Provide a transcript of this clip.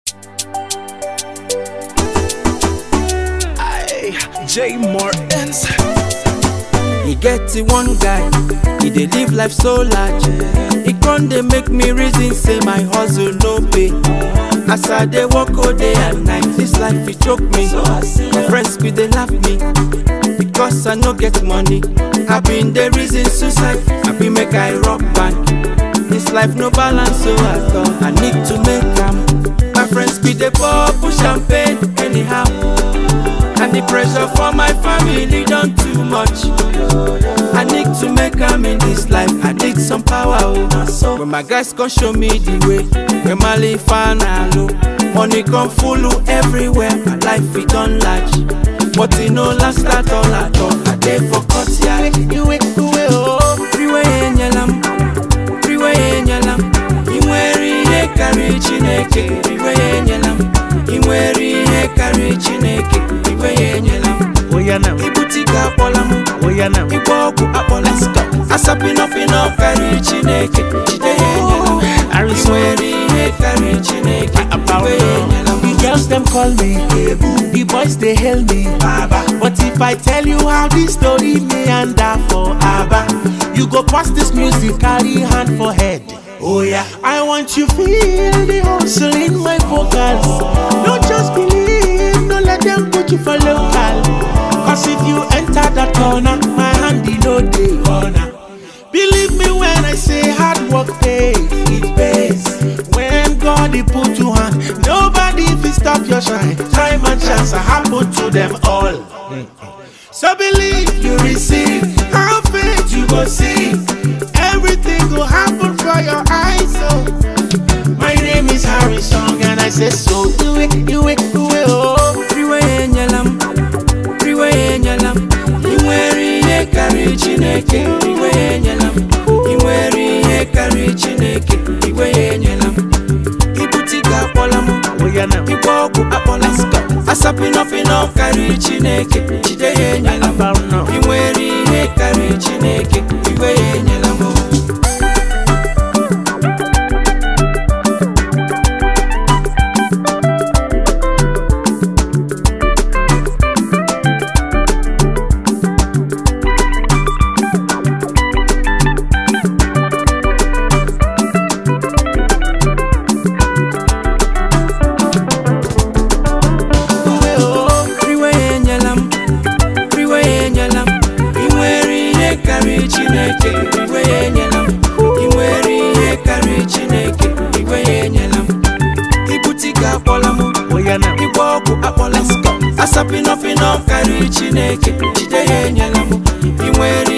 J Martins. e get the one guy e dey live life so large e con dey make me reason say my hustle no pay as i dey work all day and night this life e choke me my friends bin dey laugh me because i no get money i bin dey reason suicide i bin make i rock bank this life no balance so at all i need to make am my friends bin dey pour push champagne anyhow and the pressure for my family don too much i need to make am in this life i need some power oh when my guys come show me the way when my life low money come full everywhere my life e don large but e no last at all at all i dey for courtyard iwe iwe oh iwe enyela m iwe enyela m ị nwere ihe karịrị chineke iwe enyela m ị nwere ihe karịrị chineke iwe enyela m Oya now, ibute ike akpọla m oya now. ịgba ọgwụ akpọla asapịnọpịnọ karịrị chineke jide ya enyela m ị Harrison. nwere ihe karịrị chineke iwe enyela m The girls them call me, the boys they hail me, Baba. But if I tell you how this story meander for Abba, you go pass this music, carry hand for head. Oh yeah, I want you feel the hustle in my vocals. Don't just believe, no let them put you for local. Cause if you enter that corner, my hand in no day corner. Believe me when I say hard work pays, it pays. When God he put you on, nobody will stop your shine. Time and chance are happen to them all. So believe you receive, have faith you go see. Everything will happen for your eyes. So my name is Harrison and I say so. Do it, do it, do it, oh. iwe enyela m iwe enyela m ị nwere ihe karịrị chineke iwe enyela m ị nwere ihe karịrị chineke iwe enyela m ibute ike akpọla m Oh yeah now. ịgba ọgwụ akpọla asapịnọpịnọ karịrị chineke jide ya enyela m About now. ị nwere ihe karịrị chineke iwe ya enyela m Do it, oh. iwe ya enyela m iwe ya enyela m ị nwere ihe karịrị chineke iwe ya enyela m ị nwere ihe karịrị chineke iwe ya enyela m ibute ike akpọla m Oh yeah now. ịgba ọgwụ akpọla asapịnọpịnọ karịrị chineke jide ya enyela m ị nwere